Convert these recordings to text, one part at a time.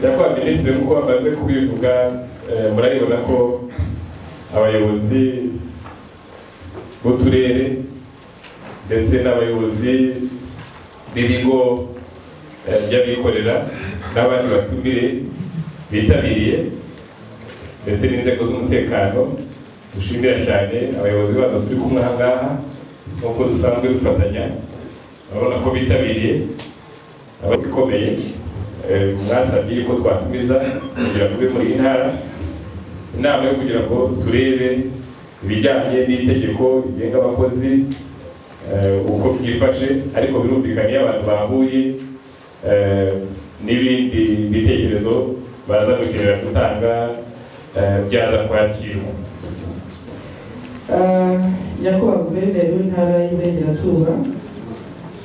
nyakubahwa minisitiri nk'uko bamaze kubivuga eh, murabibona ko abayobozi b'uturere ndetse n'abayobozi b'ibigo eh, by'abikorera n'abandi batumire bitabiriye ndetse n'inzego z'umutekano dushimira cyane abayobozi bacu turi kumwe aha ngaha nk'uko dusanzwe dufatanya urabona ko bitabiriye ababikomeye mwasabye yuko twatumiza kugira ngo ube muri iyi ntara inama yo kugira ngo turebe ibijyanye n'itegeko rigenga abakozi eh, uko byifashe ariko birumvikana iyo abantu bahuye eh, n'ibindi bitekerezo baza gukenera gutanga eh, byaza kwakirwa Ah, nyakubahwa guverineri w'intara y'iburengerazuba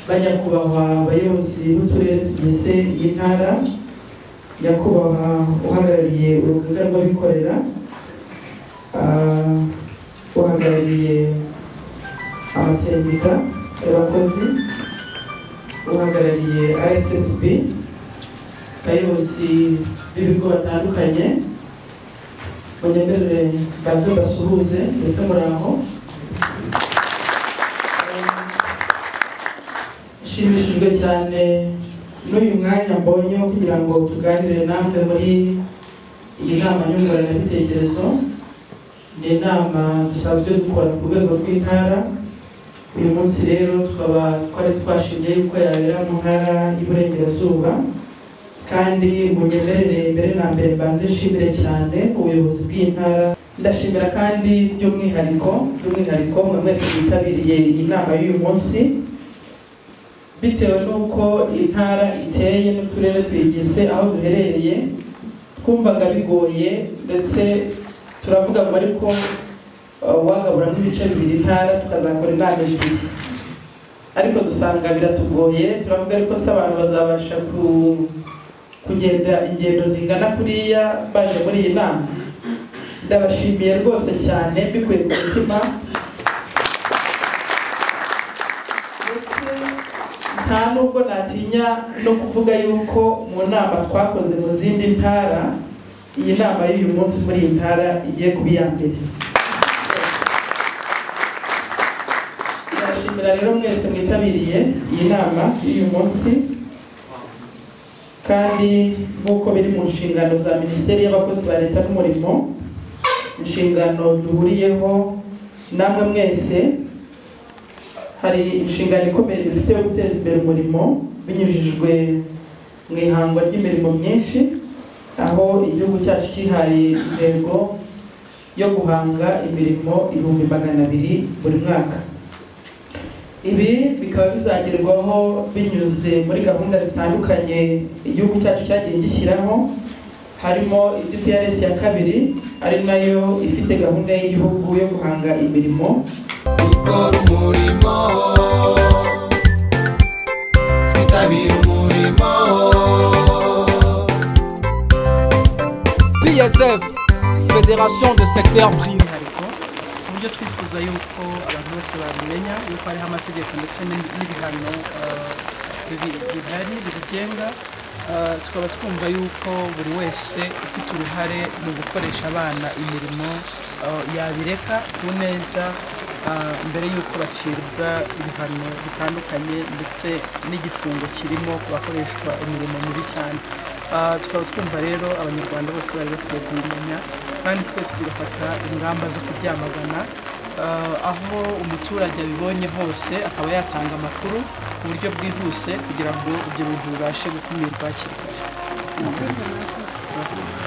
banyakubahwa abayobozi b'uturere tugize iyi ntara nyakubahwa uhagarariye urugaga rw'abikorera ah, uhagarariye amasendika y'abakozi uhagarariye rssb abayobozi b'ibigo batandukanye munyemerere baze basuhuze mbese muraho nshimishijwe cyane n'uyu mwanya mbonye wo kugira ngo tuganire namwe muri iyi nama nyunguranabitekerezo ni inama dusanzwe dukora ku rwego rw'intara uyu munsi rero tukaba twari twashimye yuko yabera mu ntara y'iburengerazuba kandi munyemerere mbere na mbere mbanze nshimire cyane ubuyobozi bw'iyi ntara ndashimira kandi by'umwihariko by'umwihariko mwe mwese bitabiriye iyi nama y'uyu munsi bitewe n'uko intara iteye n'uturere tuyigize aho duherereye twumvaga bigoye ndetse turavuga ngo ariko uh, wagaburamo ibice bibiri intara tukazakora inama ebyiri ariko dusanga biratugoye turavuga ariko se abantu bazabasha ku- kugenda ingendo zingana kuriya baje muri iyi nama ndabashimiye rwose cyane mbikuye ku mutima ndetse nta nubwo natinya no kuvuga yuko mu nama twakoze mu zindi ntara iyi nama y'uyu munsi muri iyi ntara igiye kuba iya mbere ndashimira rero mwese mwitabiriye iyi nama y'uyu munsi kandi nk'uko biri mu nshingano za minisiteri y'abakozi ba leta n'umurimo inshingano duhuriyeho namwe mwese hari inshingano ikomeye dufite yo guteza imbere umurimo binyujijwe mu ihangwa ry'imirimo myinshi aho igihugu cyacu cyihaye intego yo guhanga imirimo ibihumbi magana abiri buri mwaka ibi bikaba bizagerwaho binyuze muri gahunda zitandukanye igihugu cyacu cyagiye gishyiraho harimo igipiaresi ya kabiri ari nayo ifite gahunda y'igihugu yo guhanga imirimo gukora umurimo kwitabira umurimo PSF, Fédération des secteurs privés. by'umwihariko ku buryo twifuza yuko abantu bose babimenya yuko hariho amategeko ndetse n'ib- n'ibihano eh, bibi- bihari bibigenga Eh, tukaba twumva yuko buri wese ufite uruhare mu gukoresha abana imirimo eh, yabireka ku neza eh, mbere y'uko bacibwa ibihano bitandukanye ndetse n'igifungo kirimo ku bakoreshwa imirimo mibi cyane Ah, tukaba twumva rero abanyarwanda bose bari bakwiye kubimenya kandi twese tugafata ingamba zo kubyamagana Ah, aho umuturage abibonye hose akaba yatanga amakuru mu buryo bwihuse kugira ngo ibyo bintu bibashe gukumirwa hakiri kare